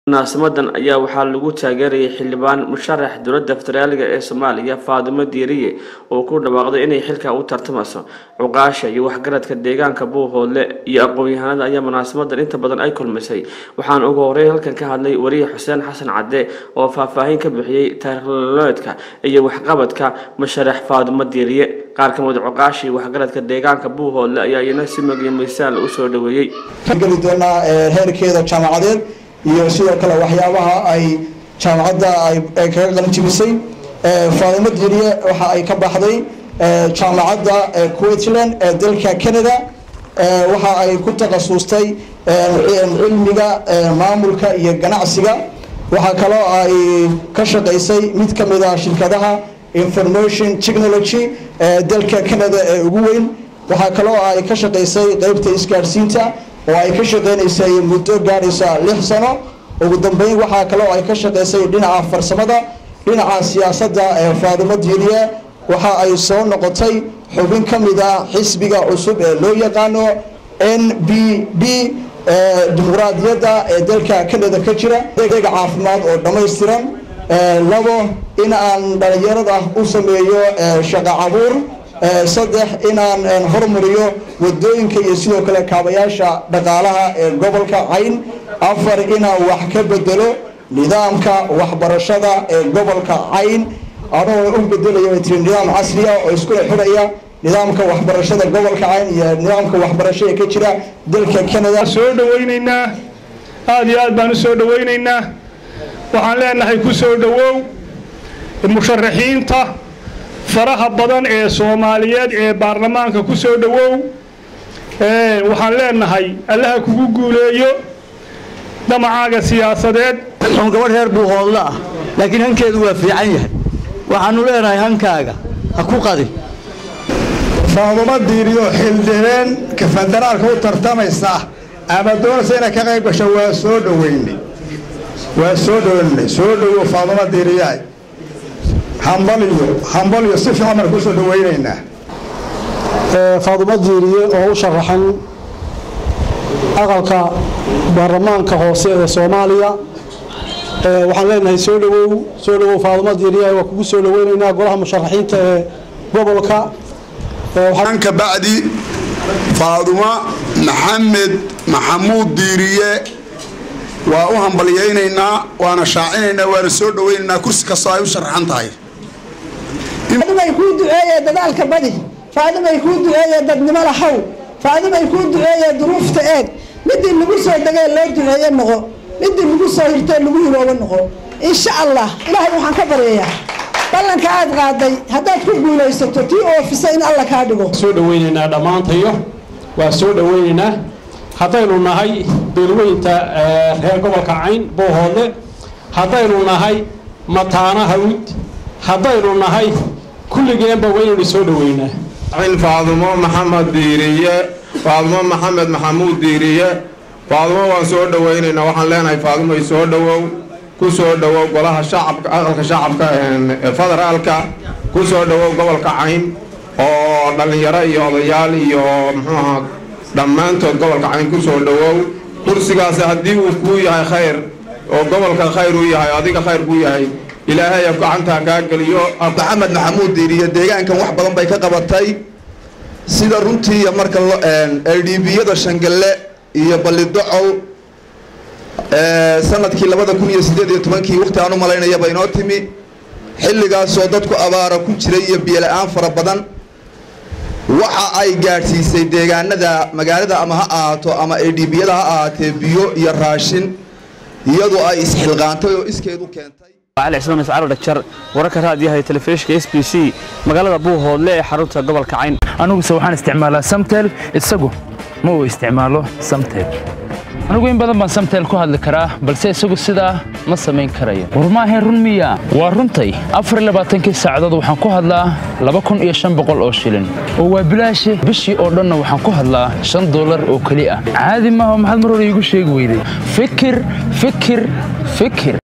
munaasamadan ayaa waxaa lagu taageerayay xildhibaan musharax dowladda federaaliga ee soomaaliya faadimo diiriye oo ku dhawaaqday inay xilka u tartamayso cuqaasha iyo waxgaradka deegaanka buuhoodle iyo aqoon-yahanada ayaa munaasamadan inta badan ay kulmisay waxaana ugu horeyn halkan ka hadlay wariye xuseen xasan cadde oo faahfaahin ka bixiyey taarikhnololeedka iyo waxqabadka musharax faadimo diiriye qaar ka mid cuqaasha iyo waxgaradka deegaanka buuhoodle ayaa iyana si magiyo miisaan u soo dhaweeyey geli doonaa heerkeeda jaamacadeed iyo sidoo kale waxyaabaha ay jaamacadda ay kaga qalin jibisay faadimo diiriye waxa ay ka baxday jaamacadda queensland ee dalka canada waxa ay ku takhasustay cilmiga maamulka iyo ganacsiga waxaa kaloo ay ka shaqaysay mid ka mid ah shirkadaha information technology ee dalka canada ee ugu weyn waxaa kaloo ay ka shaqaysay qeybta isgaadhsiinta oo ay ka shaqeynaysay muddo gaadhaysa lix sano ugu dambeyn waxaa kaloo ay ka shaqaysay dhinaca farsamada dhinaca siyaasadda ee faadimo diiriye waxa ay soo noqotay xubin ka mid ah xisbiga cusub ee loo yaqaano n b d dimuqraadiyadda ee dalka canada ka jira adeeg caafimaad oo dhammaystiran labo in aan dhalinyarada u sameeyo shaqo cabuur saddex inaan hormariyo wadooyinka iyo sidoo kale kaabayaasha dhaqaalaha ee gobolka cayn afar inaan wax ka bedelo nidaamka waxbarashada ee gobolka cayn anoo u bedelaya tiri nidaam casriya oo iskula xidhaya nidaamka waxbarashada gobolka cayn iyo nidaamka waxbarasho ee ka jira dalka canada soo dhawaynaynaa aada iyo aad baan u soo dhawaynaynaa waxaan leenahay ku soo dhowow musharaxiinta faraha badan ee soomaaliyeed ee baarlamaanka ku soo dhowow waxaan leenahay allaha kugu guuleeyo damacaaga siyaasadeed on gabadh reer buuhoodle ah laakiin hankeedu waa fiican yahay waxaanu leenahay hankaaga ha ku qadi faaduma diiriyo xildhibeen ka federaalka u tartamaysa ama doonaysa inay ka qayb gasho waa soo dhoweynay waa soo dhoweynay soo dhowow faaduma diiriyaay hambaliyo hambaliyo si fiican baan kusoo dhawaynaynaa faaduma diiriye oo u sharaxan aqalka baarlamaanka hoose ee soomaaliya waxaan leenahay soo dhawow soo dhawow faaduma diiriye waa kugu soo dhaweynaynaa golaha musharaxiinta ee gobolka ka bacdi faaduma maxamed maxamuud diiriye waa u hambalyaynaynaa waana shaacinaynaa waana soo dhawaynaynaa kursi kastoo ay u sharaxan tahay faadimay kuu duceeye dadaalka badi faadimay kuu duceeye dadnimo lahow faadimay kuu duceeye duruufta eeg midii lagu soo degee loo duceeye noqo midii lagu soo hirtee lagu hiroobo noqo insha allah ilaahay waxaan ka baryayaa ballanka aad qaaday haddaad ku guulaysato tii oofisa in alla kaa dhigo soo dhawaynaynaa dhammaantayo waa soo dhawaynaynaa haddaynu nahay beelweynta reer gobolka cayn buuhoodle haddaynu nahay mataana hawd haddaynu nahay kulligeenba waynaynu soo dhaweynaa faadumo maxamed diiriye faadumo maxamed maxamuud diiriye faadumo waan soo dhawaynaynaa waxaan leenahay faadumay soo dhowow ku soo dhowow golaha shacabka aqalka shacabka federaalka ku soo dhowow gobolka cayn oo dhallinyaro iyo odayaal iyo muxuuaha dhammaantood gobolka cayn ku soo dhowow kursigaasi haddii uu kuu yahay khayr oo gobolka khayr uu yahay adiga khayr kuu yahay ilaahay gacantaa kaa geliyo maxamed maxamuud diiriye deegaankan wax badan bay ka qabatay sida runtii marka ldbiyada shangalle iyo ballidocow sanadkii labada kun iyo sideed iyo tobankii waqti aan u malaynayaba inoo timi xilligaasoo dadku abaara ku jiray iyo biyola-aan fara badan waxa ay gaadhsiisay deegaanada magaalada ama ha ahaato ama ldbiyada ha ahaatee biyo iyo raashin iyadoo ay isxilqaantay oo iskeedu keentay cali cismaan iscaalo dhagjar wararka raadiyaha telefishinka s b c magaalada buuhoodle ee xarunta gobolka cayn aniguse waxaan isticmaalaa samtel isagu ma uu isticmaalo samtel anigu in badan baan samtel ku hadli karaa balse isagu sidaa ma samayn karayo war maahayn run miya waa runtay afar labaatankii saacadood waxaan ku hadlaa laba kun iyo shan boqol oo shilin oo waa bilaashe bishii oo dhanna waxaan ku hadlaa shan dollar oo keli ah caadi maaha maxaad mar hore iigu sheegi weyday fikir fikir fikir